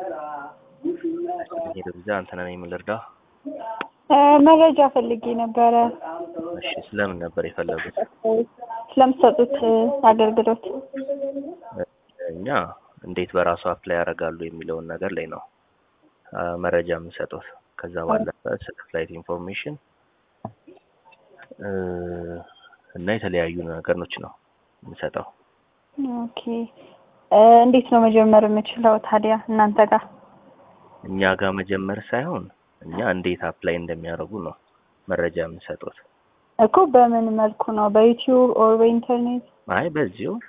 ሄደብዛ አንተና ነኝ የምልርዳ መረጃ ፈልጌ ነበረ እሺ ስለምን ነበር የፈለጉት ስለምትሰጡት አገልግሎት። እኛ እንዴት በራሱ አፕላይ ያደርጋሉ የሚለውን ነገር ላይ ነው አ፣ መረጃ የምንሰጡት ከዛ ባለፈ ስለ ፍላይት ኢንፎርሜሽን እ፣ እና የተለያዩ ነገሮች ነው የምንሰጠው ኦኬ እ፣ እንዴት ነው መጀመር የምችለው ታዲያ እናንተ ጋር? እኛ ጋር መጀመር ሳይሆን እኛ እንዴት አፕላይ እንደሚያደርጉ ነው መረጃ የምንሰጡት እኮ በምን መልኩ ነው? በዩቲዩብ ኦር በኢንተርኔት? አይ በዚሁ